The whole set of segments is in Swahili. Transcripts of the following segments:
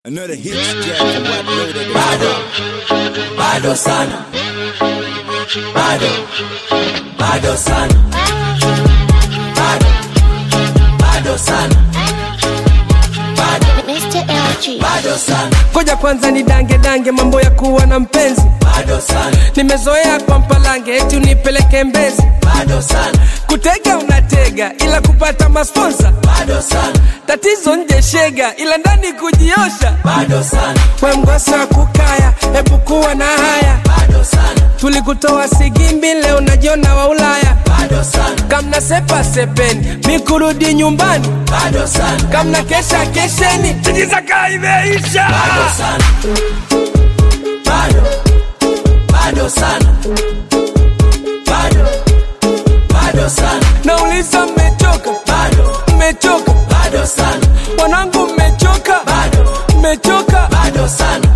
Another hit jack from what loaded. bado bado sana bado bado sana bado bado sana bado Mr. LG. bado sana Ngoja kwanza ni dange dange mambo ya kuwa na mpenzi, bado sana nimezoea kwa mpalange eti unipeleke Mbezi, bado sana kutega unatega ila kupata masponsa, bado sana tatizo nje shega ila ndani kujiosha. bado sana We mgosi wa kukaya, hebu kuwa na haya, bado sana tulikutoa Sigimbi, leo najiona wa Ulaya. bado sana Kamna sepa sepeni, mi kurudi nyumbani, bado sana kamna kesha kesheni, tijizaka imeisha. bado sana bado bado sana bado bado sana Nauliza mmechoka, bado mmechoka, bado sana wanangu mmechoka, bado mmechoka. bado sana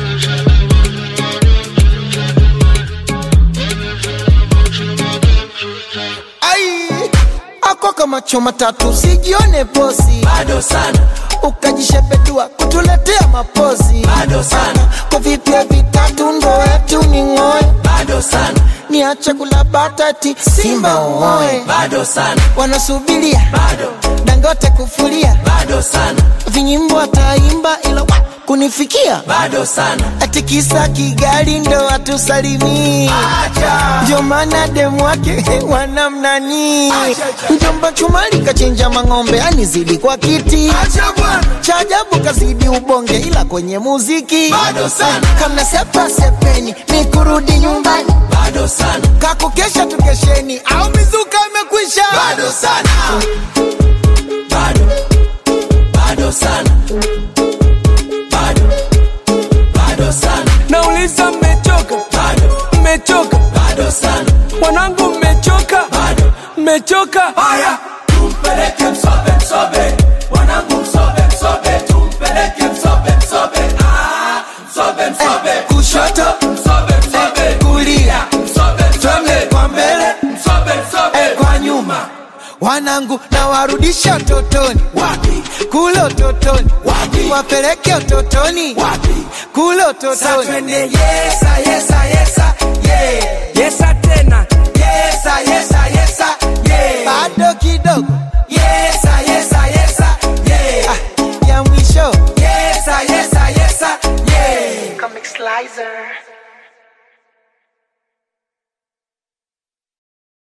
ai ako kama choma tatu usijione posi bado sana ukajishepedua kutuletea mapozi Bado sana. kwa vipya vitatu ndo etu ni ng'oe bado sana niache kula batati simba uoe bado sana wanasubiria bado dangote kufulia bado sana vinyimbo ataimba ila wa, kunifikia bado sana ati kisa kigali ndo atusalimii ndio maana demu wake wanamnani mjomba chumali kachinja mang'ombe anizidi kwa kiti cha ajabu kazidi ubonge ila kwenye muziki Bado sana. kamna sepa sepeni ni kurudi nyumbani bado sana kakukesha tukesheni au mizuka imekwisha bado sana bado bado sana bado bado sana Nauliza mmechoka, bado mmechoka, bado sana wanangu mmechoka, bado mmechoka. haya tumpeleke msobe msobe wanangu msobe msobe tumpeleke msobe msobe ah msobe msobe kushoto msobe msobe kulia msobe msobe kwa mbele msobe msobe kwa nyuma wanangu na warudisha utotoni wapi kule utotoni Wapi? wapeleke utotoni wapi kule utotoni twende yesa yesa yesa yeah Yesa tena, yesa yesa yesa